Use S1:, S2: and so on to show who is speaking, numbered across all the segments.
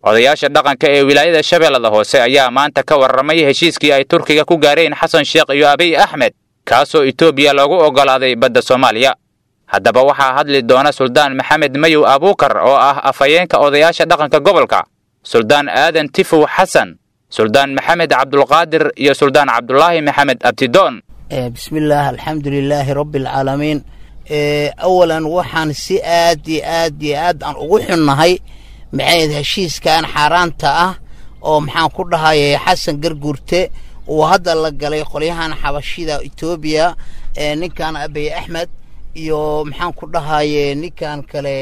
S1: odayaasha dhaqanka ee wilaayada shabeellada hoose ayaa maanta ka warramay heshiiskii ay turkiga ku gaareen xasan sheekh iyo abiy axmed kaasoo etoobiya loogu oggolaaday badda soomaaliya haddaba waxaa hadli doona suldaan maxamed mayow abuukar oo ah afhayeenka odayaasha dhaqanka gobolka suldaan aadan tifow xasan suldaan maxamed cabdulqaadir iyo suldaan cabdulaahi maxamed abtidoon
S2: bismillaah alxamdu lilaahi rabbi alcaalamiin awalan waxaan si aad iyo aad iyo aad aan ugu xunnahay maxayd heshiiskan xaaraanta ah oo maxaan ku dhahaye xasan garguurte uu hadda la galay qolyahan xabashida etoobiya ninkan abiy axmed iyo maxaan ku dhahaye ninkan kale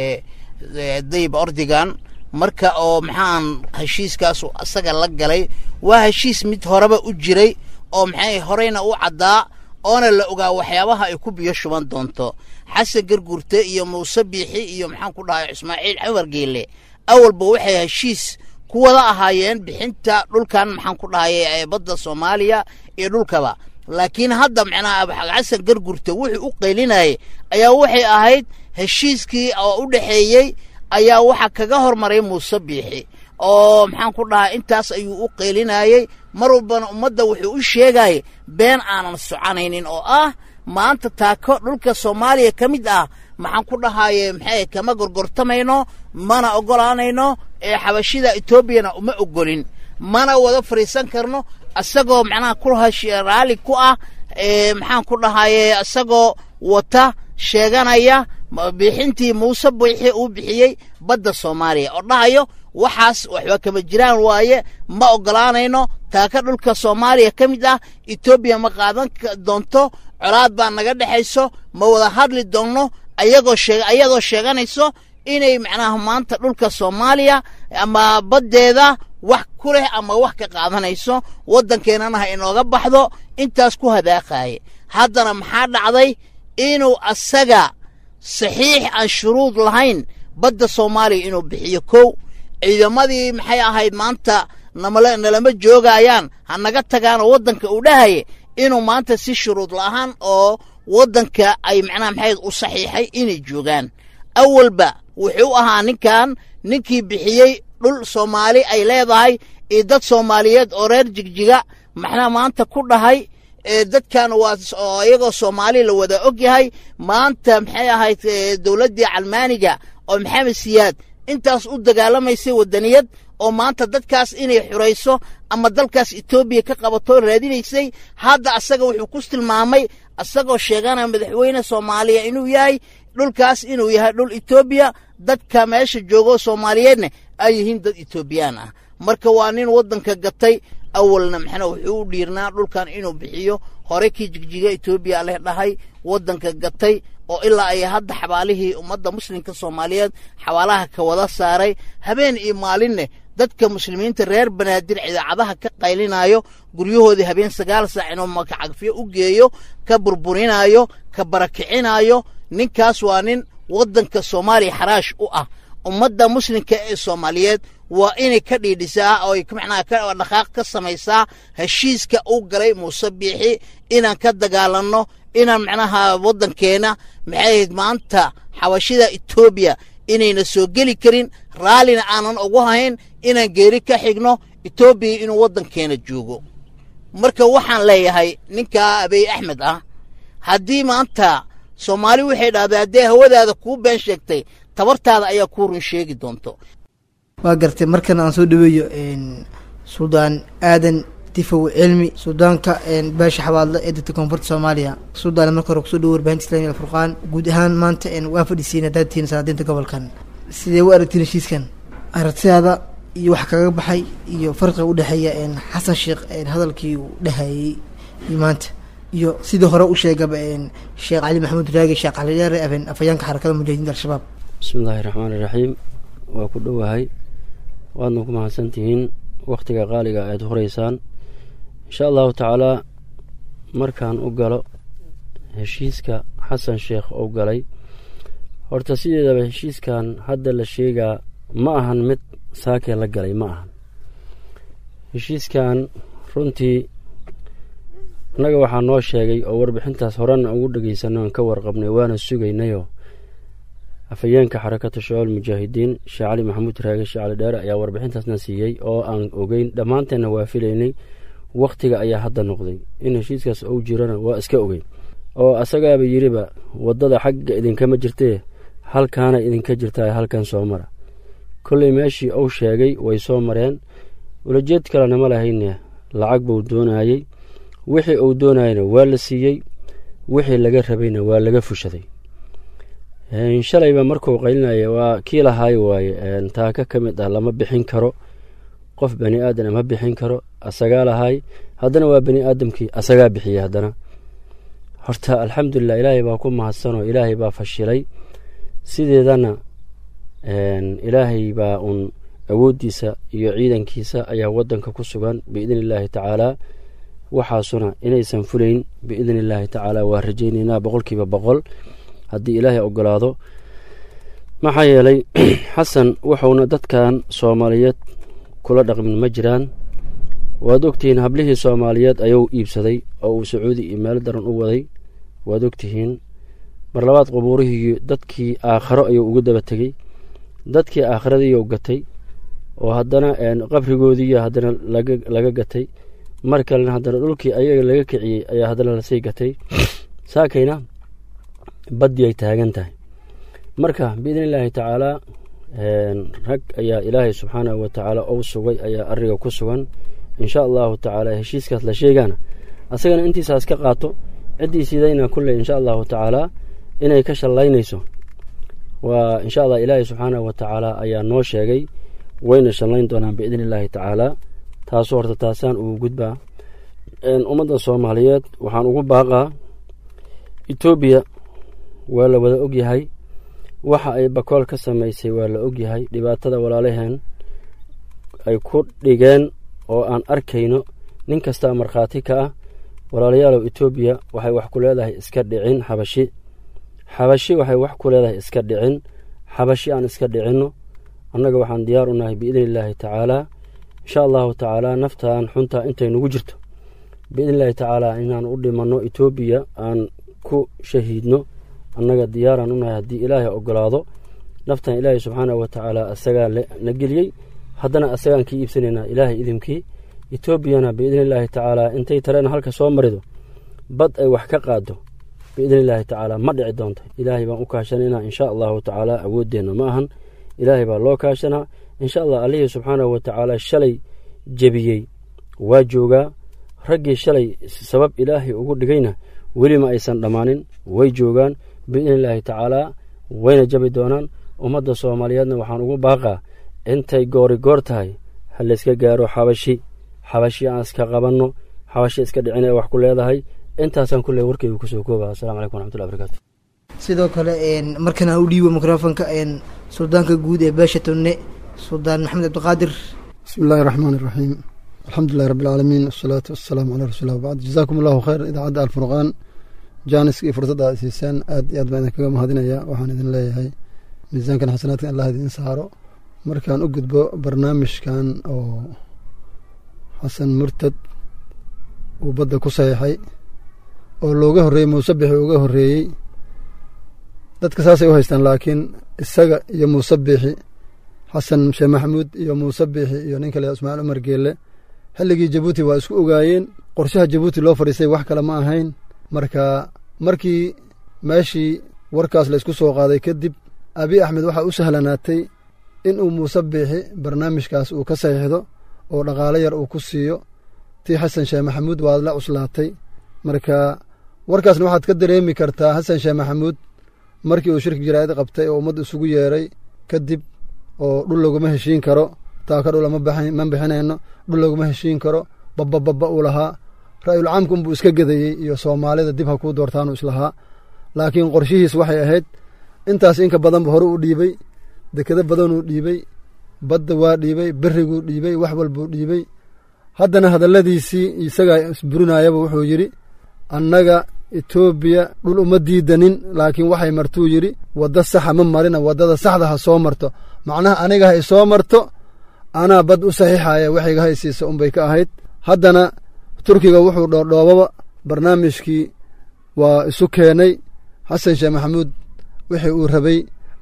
S2: dayib ordigan marka oo maxaan heshiiskaasu asaga la galay waa heshiis mid horeba u jiray oo maxay horeyna u caddaa oona la ogaa waxyaabaha ay ku biyo shuban doonto xasan garguurte iyo muuse biixi iyo maxaan ku dhahay ismaaciil xamar geele awalba waxay heshiis ku wada ahaayeen bixinta dhulkan maxaan ku dhahay badda soomaaliya iyo dhulkaba laakiin hadda macnaha xasan garguurte wuxuu u qaylinayay ayaa waxay ahayd heshiiskii oo u dhexeeyey ayaa waxa kaga hormaray muuse biixi oo maxaan ku dhahay intaas ayuu u qeylinayey mar walbana ummadda wuxuu u sheegayay been aanan soconaynin oo ah maanta taako dhulka soomaaliya ka mid ah maxaan ku dhahaye maxay kama gorgortamayno mana oggolaanayno ee xabashida etoobiyana uma oggolin mana wada fadhiisan karno isagoo macnaha ku raalli ku ah maxaan ku dhahaye isagoo wata sheeganaya bixintii muuse biixi uu bixiyey badda soomaaliya oo dhahayo waxaas waxba kama jiraan waaye ma oggolaanayno taaka dhulka soomaaliya ka mid ah etoobiya ma qaadan doonto colaad baa naga dhexayso ma wada hadli doonno ayagoo ayadoo sheeganayso inay macnaha maanta dhulka soomaaliya ama baddeeda wax ku leh ama wax ka qaadanayso waddankeennana ha inooga baxdo intaas ku hadaaqaaye haddana maxaa dhacday inuu asaga saxiix aan shuruud lahayn badda soomaaliya inuu bixiyo kow ciidamadii maxay ahayd maanta nalama joogayaan ha naga tagaanoo waddanka uu dhahaye inuu maanta si shuruud la'aan oo waddanka ay macnaha maxayd u saxiixay inay joogaan awalba wuxuu ahaa ninkan ninkii bixiyey dhul soomaali ay leedahay iyo dad soomaaliyeed oo reer jigjiga maxna maanta ku dhahay dadkan waa iyagoo soomaali la wada og yahay maanta maxay ahayd dowladdii calmaaniga oo maxamed siyaad intaas u dagaalamaysay waddaniyad oo maanta dadkaas inay xurayso ama dalkaas etoobiya ka qabato raadinaysay hadda asaga wuxuu ku tilmaamay asagoo sheeganaya madaxweyne soomaaliya inuu yahay dhulkaas inuu yahay dhul etoobiya dadka meesha joogo soomaaliyeedna ay yihiin dad etoobiyaan ah marka waa nin waddanka gatay awalna maxna wuxuu u dhiirnaa dhulkan inuu bixiyo hore kii jigjiga etoobiya leh dhahay waddanka gatay oo ilaa ay hadda xabaalihii ummadda muslimka soomaaliyeed xabaalaha ka wada saaray habeen iyo maalinne dadka muslimiinta reer banaadir idaacadaha ka qaylinayo guryahoodii habeen sagaal saac inuu makacagfiyo u geeyo ka burburinayo ka barakicinayo ninkaas waa nin waddanka soomaaliya xaraash u ah ummadda muslimka ee soomaaliyeed waa inay ka dhiidhisaa oo macnaha ka dhaqaaq ka samaysaa heshiiska u galay muuse biixi inaan ka dagaalanno inaan macnaha waddankeena maxay ahayd maanta xabashida etoobiya inayna soo geli karin raallina aanan ugu hayn inaan geeri ka xigno etoobiya inuu waddankeena joogo marka waxaan leeyahay ninkaa abiy axmed ah haddii maanta soomaali waxay dhahday haddee hawadaada kuu been sheegtay tabartaada ayaa kuu run sheegi doonto
S3: waa gartay markan aan soo dhaweeyo suldaan aadan tifow cilmi suudaanka beesha xabaadle ee dadka koonfurta soomaaliya suudaan marka hore kusoo dhawo warbaahinta islamiga alfurqaan guud ahaan maanta waa fadhisiin haddaad tihiin salaadiinta gobolkan sidee u aragtiin heshiiskan aragtidaada iyo wax kaga baxay iyo farqiga u dhexeeya xasan sheekh hadalkii uu dhahayey iyo maanta iyo sidii hore u sheegaba sheekh cali maxamuud raagi sheekh cali dheere afhayaanka xarakada mujaahidiinta al-shabaab
S4: bismi illaahi raxmaani raxiim waa ku dhowahay waadna ku mahadsan tihiin wakhtiga qaaliga aad horeysaan insha allahu tacaalaa markaan u galo heshiiska xasan sheekh oo galay horta sideedaba heshiiskan hadda la sheegaa ma ahan mid saakee la galay ma ahan heshiiskan runtii annaga waxaa noo sheegay oo warbixintaas horena ugu dhegeysanay oon ka warqabnay waana sugaynayoo afhayeenka xarakata shabaab mujaahidiin sheekh cali maxamuud raage sheekh cali dheere ayaa warbixintaasna siiyey oo aan ogeyn dhammaanteenna waa filaynay wakhtiga ayaa hadda noqday in heshiiskaas uu jirana waa iska ogeyn oo asagaaba yidhiba waddada xagga idinkama jirtee halkaana idinka jirtaa halkan soo mara kolley meeshii uu sheegay way soo mareen ulajeed kalena ma lahayne lacag buu doonayey wixii uu doonayena waa la siiyey wixii laga rabayna waa laga fushaday shalayba markuu qaylinaya waa kii lahaay waaye taaka ka mid ah lama bixin karo qof bani aadana ma bixin karo asagaa lahaay haddana waa bani aadamkii asagaa bixiyey haddana horta alxamdulilah ilaahay baa ku mahadsanoo ilaahay baa fashilay sideedana ilaahay baa uun awooddiisa iyo ciidankiisa ayaa waddanka ku sugan biidni illaahi tacaalaa waxaasuna inaysan fulayn biidni illaahi tacaala waa rajaynaynaa boqolkiiba boqol haddii ilaahay ogolaado maxaa yeelay xasan wuxuuna dadkan soomaaliyeed kula dhaqmin ma jiraan waad ogtihiin hablihii soomaaliyeed ayuu iibsaday oo uu sacuudi iyo meelo daran u waday waad ogtihiin mar labaad qubuurihii dadkii aakharo ayuu ugu daba tegey dadkii aakhiradiiyuu gatay oo haddana qabrigoodiiyo haddana laga gatay mar kalena haddana dhulkii ayaga laga kiciyey ayaa haddana lasii gatay saakayna baddii ay taagan tahay marka biidni illaahi tacaalaa rag ayaa ilaahay subxaanahu wa tacaala ou sugay ayaa ariga ku sugan insha allahu tacaala heshiiskaas la sheegaana asagana intiisaas ka qaato ciddii sidayna kulley insha allahu tacaalaa inay ka shallaynayso waa insha allah ilaahay subxaanahu wa tacaala ayaa noo sheegay wayna shallayn doonaan biidni illaahi tacaalaa taasu horta taasaan ugu gudbaa ummadda soomaaliyeed waxaan ugu baaqaa etoobiya waa la wada ogyahay waxa ay bakool ka samaysay waa la ogyahay dhibaatada walaalaheen ay ku dhigeen oo aan arkayno nin kastaa markhaati ka ah walaalayaalow etoobiya waxay wax ku leedahay iska dhicin xabashi xabashi waxay wax ku leedahay iska dhicin xabashi aan iska dhicinno annaga waxaan diyaar u nahay biidni illaahi tacaalaa insha allahu tacaalaa naftaan xuntaa intay nugu jirto biidni illaahi tacaalaa inaan u dhimanno etoobiya aan ku shahiidno annaga diyaaraan u nahay haddii ilaahay ogolaado naftan ilaahay subxaanahu wa tacaala asagaa na geliyey haddana asagaan kii iibsanaynaa ilaahay idinkii etoobiyana biidni illaahi tacaalaa intay tareena halka soo marido bad ay wax ka qaado biidni illaahi tacaalaa ma dhici doonta ilaahay baan u kaashanaynaa insha allahu tacaalaa awooddeenna ma ahan ilaahay baa loo kaashanaa insha allah allihii subxaanahu wa tacaala shalay jebiyey waa joogaa raggii shalay sabab ilaahay ugu dhigayna weli ma aysan dhammaanin way joogaan biidni illaahi tacaalaa wayna jabi doonaan ummadda soomaaliyeedna waxaan ugu baaqaa intay goori goor tahay ha layska gaaro xabashi xabashi aan iska qabanno xabashi iska dhicin ee wax ku leedahay intaasaan kulle warkeyga kusoo kooba assalamu calaykum waraxmatullahi barakaatu
S3: sidoo kale markan aan u dhiibo mikrofonka suldaanka guud ee beesha tunne suldaan maxamed cabdiqaadir
S5: bismi illaahi raxmaan iraxiim alxamdulilahi rabbi alcaalamiin wasalaatu wasalaamu calaa rasuulilah wabacd jazaakum allahu khayr idaacadda alfurqaan jaaniska iyo fursadda aad siisaan aad iyo aad baan idinkaga mahadinaya waxaan idin leeyahay miisaankan xasanaadkan allah idin saaro markaan u gudbo barnaamijkan oo xasan murtad uu badda ku saxiixay oo looga horreeyey muuse bixi uga horreeyey dadka saasay u haystaan laakiin isaga iyo muuse biixi xasan sheekh maxamuud iyo muuse biixi iyo nin kale ismaaciil cumar geelle xilligii jabuuti waa isku ogaayeen qorshaha jabuuti loo fadhiistay wax kale ma ahayn marka markii meeshii warkaas la isku soo qaaday kadib abi axmed waxaa u sahlanaatay in uu muuse biixi barnaamijkaas uu ka saxiixdo oo dhaqaalo yar uu ku siiyo tii xasan sheekh maxamuud waad la cuslaatay marka warkaasna waxaad ka dareemi kartaa xasan sheekh maxamuud markii uu shirki jaraa'id qabtay oo ummadda isugu yeeray kadib oo dhul laguma heshiin karo taaka dhula ma bixinayno dhul laguma heshiin karo babbababba uu lahaa ra'yul caamka unbuu iska gedayey iyo soomaalida dib ha kuu doortaanu islahaa laakiin qorshihiis waxay ahayd intaas inka badanba hore u dhiibey dekado badanuu dhiibey badda waa dhiibey berriguu dhiibey wax walbuu dhiibey haddana hadalladiisii isagaa isburinayaba wuxuu yidhi annaga etoobiya dhul uma diidanin laakiin waxay martuu yidhi waddo saxa ma marina waddada saxda ha soo marto macnaha aniga ha isoo marto anaa bad u saxiixaya waxayga ha isiisa unbay ka ahayd haddana turkiga wuxuu dhoodhoobaba barnaamijkii waa isu keenay xasan sheekh maxamuud wixii uu rabay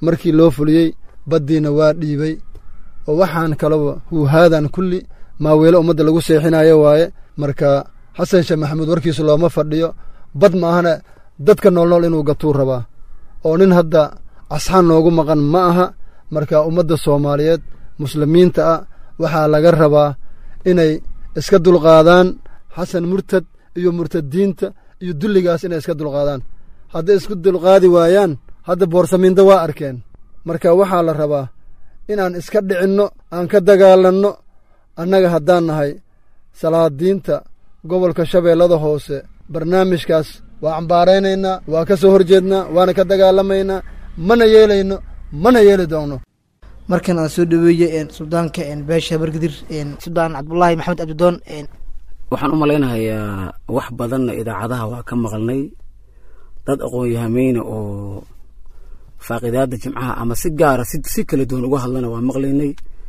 S5: markii loo fuliyey baddiina waa dhiibay oo waxaan kalaba huuhaadan kulli maaweelo ummadda lagu seexinayo waaye marka xasan sheekh maxamuud warkiisu looma fadhiyo bad ma ahana dadka noolnool inuu gatuu rabaa oo nin hadda casxaan noogu maqan ma aha marka ummadda soomaaliyeed muslimiinta ah waxaa laga rabaa inay iska dulqaadaan xasan murtad iyo murtadiinta iyo dulligaas inay iska dulqaadaan hadday isku dulqaadi waayaan hadda boorsamiinda waa arkeen marka waxaa la rabaa inaan iska dhicinno aan ka dagaalanno annaga haddaan nahay salaadiinta gobolka shabeellada hoose barnaamijkaas waa cambaaraynaynaa waa ka soo horjeednaa waana ka dagaalamaynaa mana yeelayno mana yeeli doonno
S3: markan aan soo dhaweeye suldaanka beesha bargadir suldaan cabdulaahi maxamed abdidoon
S6: waxaan u malaynahayaa wax badanna idaacadaha waa ka maqalnay dad aqoon-yahameyna oo faaqidaada jimcaha ama si gaara si kala duwan uga hadlana waa maqlaynay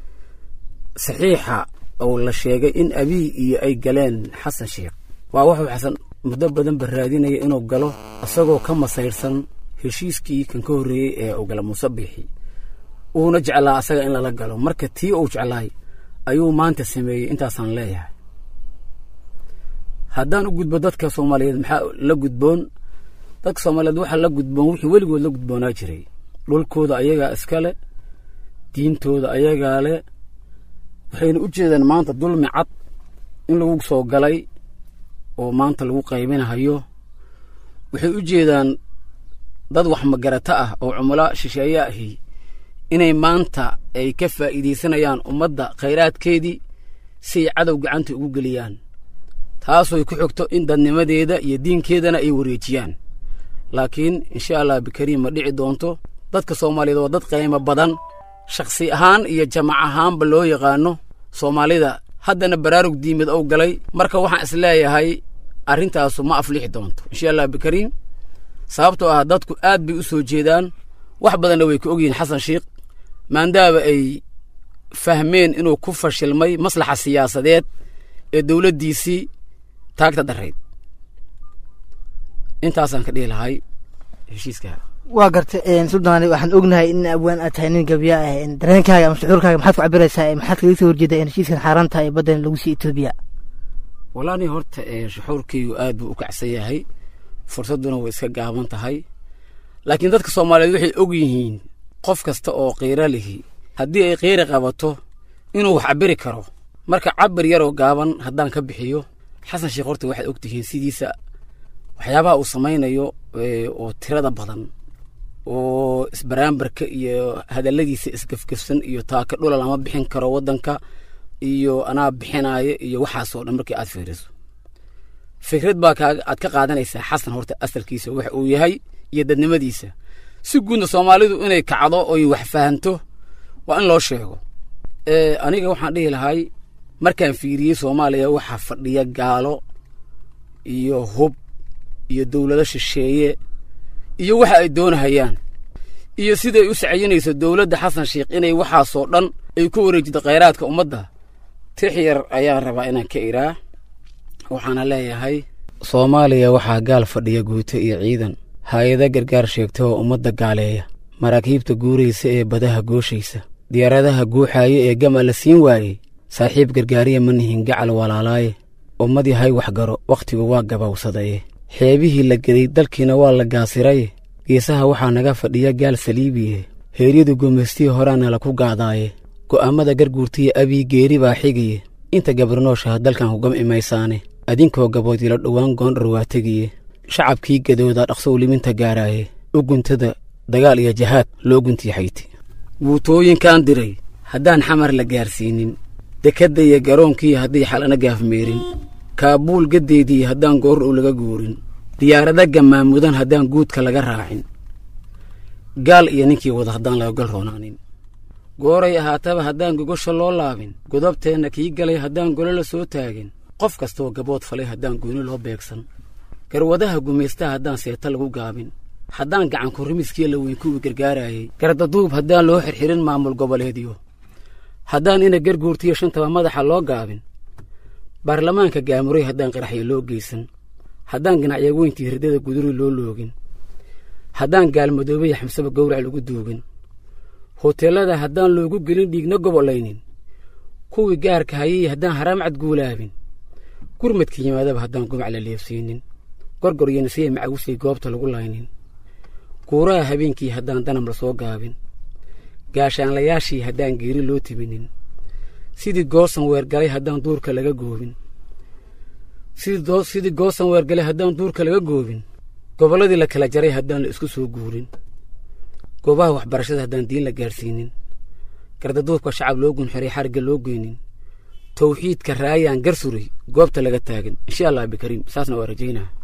S6: saxiixa oo la sheegay in abiy iyo ay galeen xasan sheekh waa wuxuu xasan muddo badan ba raadinaya inuu galo isagoo ka masayrsan heshiiskii kan ka horreeyey ee uu gala muuse biixi uuna jeclaa asaga in lala galo marka tii uu jeclaay ayuu maanta sameeyey intaasaan leeyahay haddaan u gudbo dadka soomaaliyeed maxaa la gudboon dadka soomaaliyeed waxaa la gudboon wixii weligood la gudboonaa jiray dhulkooda ayagaa iskale diintooda ayagaa le waxayna u jeedaan maanta dulmi cad in lagu soo galay oo maanta lagu qaybinahayo waxay u jeedaan dad wax magarata ah oo cumalo shisheeye ahi inay maanta ay ka faa'iidaysanayaan ummadda khayraadkeedii si ay cadow gacanta ugu geliyaan taasooy ku xogto in dadnimadeeda iyo diinkeedana ay wareejiyaan laakiin insha allah bikariim ma dhici doonto dadka soomaaliyeed waa dad qiimo badan shakhsi ahaan iyo jamac ahaanba loo yaqaano soomaalida haddana baraarug diimad ou galay marka waxaan is leeyahay arrintaasu ma aflixi doonto insha allah bikariim sababtoo ah dadku aad bay u soo jeedaan wax badanna way ka ogyihiin xasan sheikh maandaaba ay fahmeen inuu ku fashilmay maslaxa siyaasadeed ee dowladdiisii taagta darayd intaasaan ka dhihi lahay heshiiska
S3: waa garta suldaani waxaan ognahay in abwaan aad tahay nin gabya ah dareenkaaga ama shucuurkaaga maxaad ku cabiraysaa maxaad kaga soo horjeedaa in heshiiskan xaaraanta ee baddan lagu sii etoobiya
S6: walaani horta shuxuurkaygu aad buu u kacsan yahay fursadduna way iska gaaban tahay laakiin dadka soomaaliyeed waxay og yihiin qof kasta oo qiiro lihi haddii ay qiiri qabato inuu wax cabiri karo marka cabir yaroo gaaban haddaan ka bixiyo xasan sheekh horta waxaad og tihiin sidiisa waxyaabaha uu samaynayo oo tirada badan oo isbaraambarka iyo hadalladiisa isgafgafsan iyo taaka dhula lama bixin karo waddanka iyo anaa bixinaayo iyo waxaasoo dhan markii aad fiiriso fikrad baa aad ka qaadanaysaa xasan horta asalkiisa wax uu yahay iyo dadnimadiisa si guudna soomaalidu inay kacdo oy wax fahanto waa in loo sheego aniga waxaan dhihi lahay markaan fiiriyey soomaaliya waxaa fadhiya gaalo iyo hub iyo dowlado shisheeye iyo waxa ay doonahayaan iyo siday u sacayinayso dowladda xasan sheekh inay waxaasoo dhan ay ku wareejido khayraadka ummadda tix yar ayaan rabaa inaan ka iraa waxaana leeyahay soomaaliya waxaa gaal fadhiya guuto iyo ciidan hay-ada gargaar sheegta oo ummadda gaaleeya maraakiibta guuraysa ee badaha gooshaysa diyaaradaha guuxaaya ee gama la siin waayey saaxiib gargaariya ma nihin gacal walaalaaye ummad yahay waxgaro wakhtigu waa gabowsadaye xeebihii la geday dalkiina waa la gaasiraye geesaha waxaa naga fadhiya gaal saliibiye heeryadu gumaystii horaana la ku gaadaaye go'aammada garguurtiya abii geeri baa xigaye inta gabarnooshaha dalkan hugam imaysaane adinkoo gaboodila dhowaan goondhar waa tegiye shacabkii gadooda dhaqsow liminta gaaraaye u guntada dagaal iyo jahaad loo guntiixayti guutooyinkaan diray haddaan xamar la gaarsiinin dekadda iyo garoonkii hadday xalana gaafmeerin kaabuul gaddeedii haddaan goor u laga guurin diyaarada gamaamudan haddaan guudka laga raacin gaal iyo ninkii wada haddaan laga gal roonaanin gooray ahaataba haddaan gogosha loo laabin godobteenna kii galay haddaan golo la soo taagin qof kastaoo gabood falay haddaan gooni loo beegsan garwadaha gumaystaha haddaan seeta lagu gaabin haddaan gacanku rimiskii la weyn kuwii gargaarayey gardaduub haddaan loo xirxirin maamul goboleedyo haddaan ina garguurtiyo shantaba madaxa loo gaabin baarlamaanka gaamuray haddaan qaraxyo loo geysan haddaan ganacyo weyntii hirdada guduri loo loogin haddaan gaalmadoobaya xamsaba gowrac lagu duugin hoteellada haddaan loogu gelin dhiigna gobolaynin kuwii gaarka hayay haddaan haraam cadguulaabin gurmadka yimaadaba haddaan gumac la leefsiinin gorgor iyo nasiya macawusay goobta lagu laynin guuraha habeenkii haddaan danam la soo gaabin gaashaanlayaashii haddaan geeri loo tibinin sidii goosan weergalay haddaan duurka laga goobin sidii goosan weergalay haddaan duurka laga goobin gobolladii la kala jaray haddaan la isku soo guurin goobaha waxbarashada haddaan diin la gaadhsiinin gardaduubka shacab loo gunxiray xarigga loo geynin tawxiidka raayaan gar suray goobta laga taagan insha allah bikariim saasna waa rajaynaa